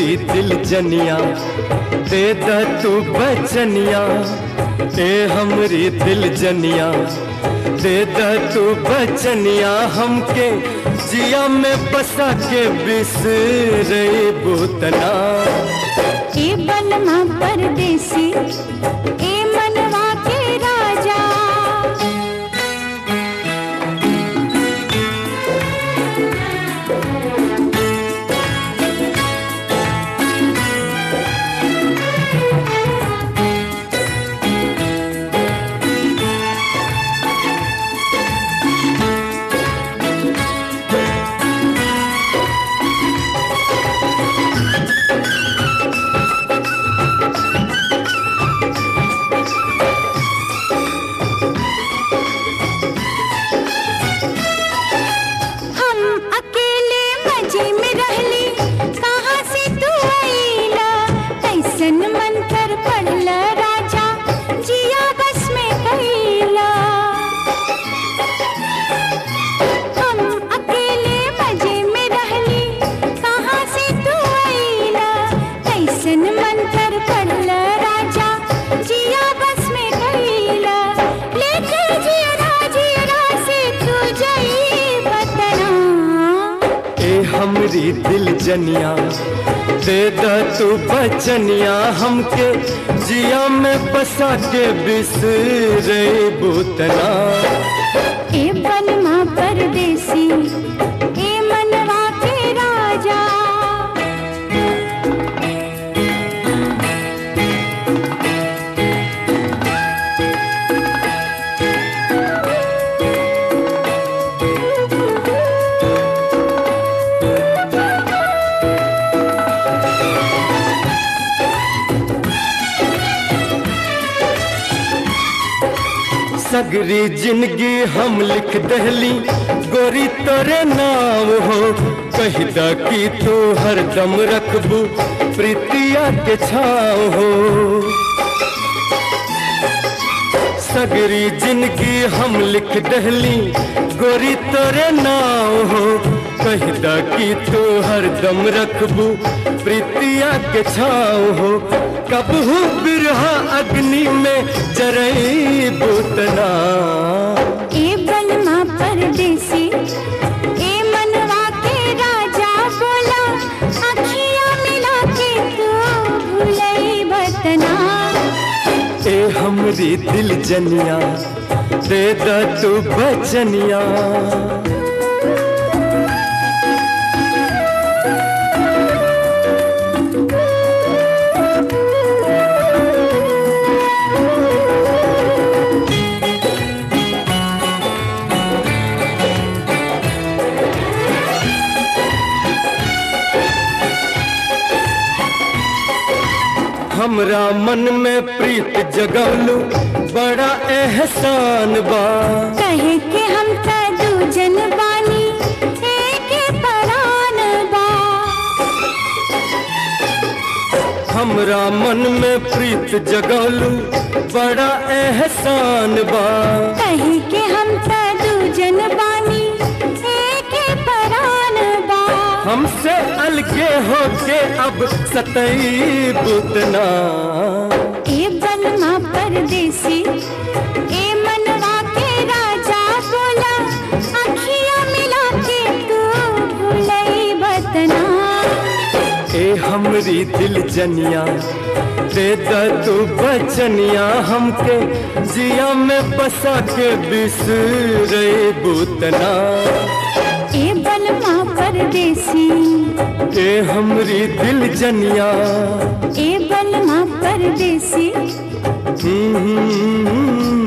हमरी दिल जनिया दे द तू बचनिया ए हमरी दिल जनिया दे द तू बचनिया हमके जिया में बसा के बिसरे बुतना ए बलमा परदेसी ए मनवा के राजा हम अकेले मजे में रहली कहाँ से तू आईला कैसन मंत्र पढ़ला राजा जिया बस में कैला हम अकेले मजे में रहली कहाँ से तू आईला कैसन मंत्र पढ़ला राजा जिया बस में कैला लेके जिया जिया से तू जई बतना ए हमरी दिल जनिया दे द तू बचनिया हमके जिया में बसा के बिसरे बुतना ए बनमा परदेसी ए मनवा के राजा सगरी जिंदगी हम लिख दहली गोरी तोरे नाम हो कहदा की तू हरदम रखबू प्रीतिया के छाव हो सगरी जिंदगी हम लिख दहली गोरी तोरे नाम हो कहदा की तू हरदम रखबू प्रीतिया के छाव हो कबहू बिरहा अग्नि में जरई बुतना ए बनमा परदेसी ए मनवा के राजा बोला अखियां मिला के तू भूलई बतना ए हमरी दिल जनिया दे द तू बचनिया हमरा मन में प्रीत जगवलू बड़ा एहसान बा कहे के हम त दूजन बानी एक परान बा हमरा मन में प्रीत जगवलू बड़ा एहसान बा कहे के हम त दूजन बानी एक परान बा हमसे अलगे होके अब सतई बुतना ए बनमा परदेसी ए मनवा के राजा बोला अखियां मिला के तू भूलई बतना ए हमरी दिल जनिया दे द तू बचनिया हमके जिया में बसा के बिसरे बुतना ए बलमा परदेसी ए हमरी दिल जनिया ए बलमा परदेसी हम्म,